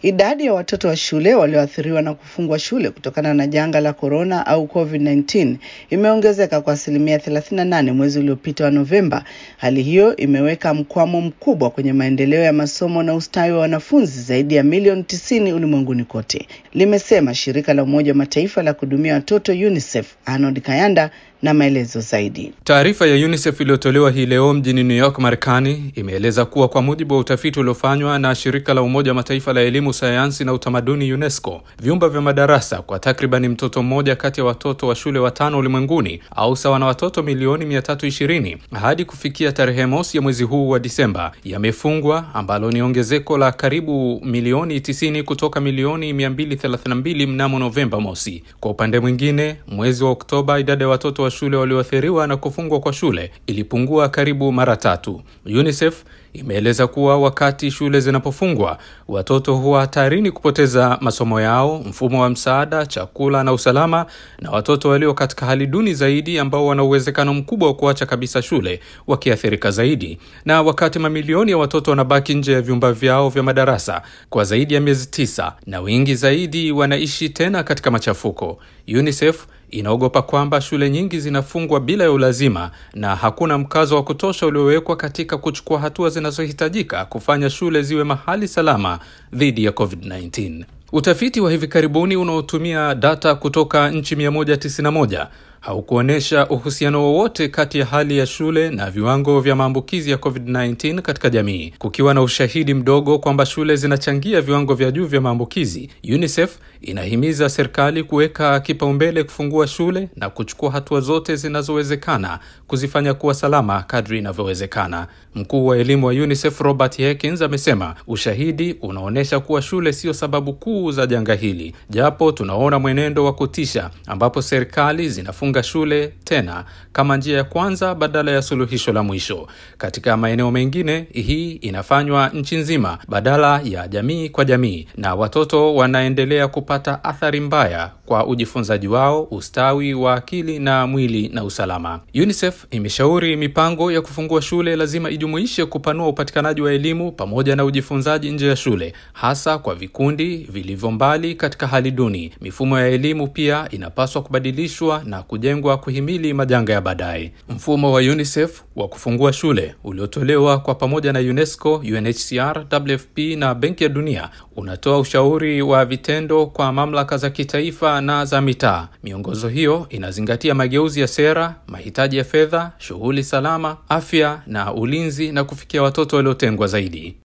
Idadi ya watoto wa shule walioathiriwa na kufungwa shule kutokana na janga la korona au COVID-19 imeongezeka kwa asilimia 38 mwezi uliopita wa Novemba. Hali hiyo imeweka mkwamo mkubwa kwenye maendeleo ya masomo na ustawi wa wanafunzi zaidi ya milioni 90 ulimwenguni kote, limesema shirika la Umoja wa Mataifa la kuhudumia watoto UNICEF. Arnold Kayanda na maelezo zaidi. Taarifa ya UNICEF iliyotolewa hii leo mjini New York, Marekani, imeeleza kuwa kwa mujibu wa utafiti uliofanywa na shirika la Umoja wa Mataifa la elimu, sayansi na utamaduni UNESCO, vyumba vya madarasa kwa takribani mtoto mmoja kati ya watoto wa shule watano ulimwenguni au sawa na watoto milioni 320 hadi kufikia tarehe mosi ya mwezi huu wa Disemba yamefungwa, ambalo ni ongezeko la karibu milioni 90 kutoka milioni 232 mnamo Novemba mosi. Kwa upande mwingine, mwezi wa Oktoba idadi ya watoto wa shule walioathiriwa na kufungwa kwa shule ilipungua karibu mara tatu. UNICEF imeeleza kuwa wakati shule zinapofungwa watoto huwa hatarini kupoteza masomo yao, mfumo wa msaada, chakula na usalama, na watoto walio katika hali duni zaidi ambao wana uwezekano mkubwa wa kuacha kabisa shule wakiathirika zaidi. Na wakati mamilioni ya watoto wanabaki nje ya vyumba vyao vya madarasa kwa zaidi ya miezi tisa na wengi zaidi wanaishi tena katika machafuko, UNICEF inaogopa kwamba shule nyingi zinafungwa bila ya ulazima na hakuna mkazo wa kutosha uliowekwa katika kuchukua hatua zinazohitajika kufanya shule ziwe mahali salama dhidi ya COVID-19. Utafiti wa hivi karibuni unaotumia data kutoka nchi 191 haukuonyesha uhusiano wowote kati ya hali ya shule na viwango vya maambukizi ya COVID-19 katika jamii. Kukiwa na ushahidi mdogo kwamba shule zinachangia viwango vya juu vya maambukizi, UNICEF inahimiza serikali kuweka kipaumbele kufungua shule na kuchukua hatua zote zinazowezekana kuzifanya kuwa salama kadri inavyowezekana. Mkuu wa elimu wa UNICEF Robert Hekins amesema ushahidi unaonyesha kuwa shule sio sababu kuu za janga hili, japo tunaona mwenendo wa kutisha ambapo serikali zinafunga shule tena kama njia ya kwanza badala ya suluhisho la mwisho. Katika maeneo mengine, hii inafanywa nchi nzima badala ya jamii kwa jamii, na watoto wanaendelea kupata athari mbaya kwa ujifunzaji wao, ustawi wa akili na mwili na usalama. UNICEF imeshauri mipango ya kufungua shule lazima ijumuishe kupanua upatikanaji wa elimu pamoja na ujifunzaji nje ya shule, hasa kwa vikundi vilivyo mbali katika hali duni. Mifumo ya elimu pia inapaswa kubadilishwa na kujengwa kuhimili majanga ya baadaye. Mfumo wa UNICEF wa kufungua shule uliotolewa kwa pamoja na UNESCO, UNHCR, WFP na Benki ya Dunia unatoa ushauri wa vitendo kwa mamlaka za kitaifa na za mitaa. Miongozo hiyo inazingatia mageuzi ya sera, mahitaji ya fedha, shughuli salama, afya na ulinzi na kufikia watoto waliotengwa zaidi.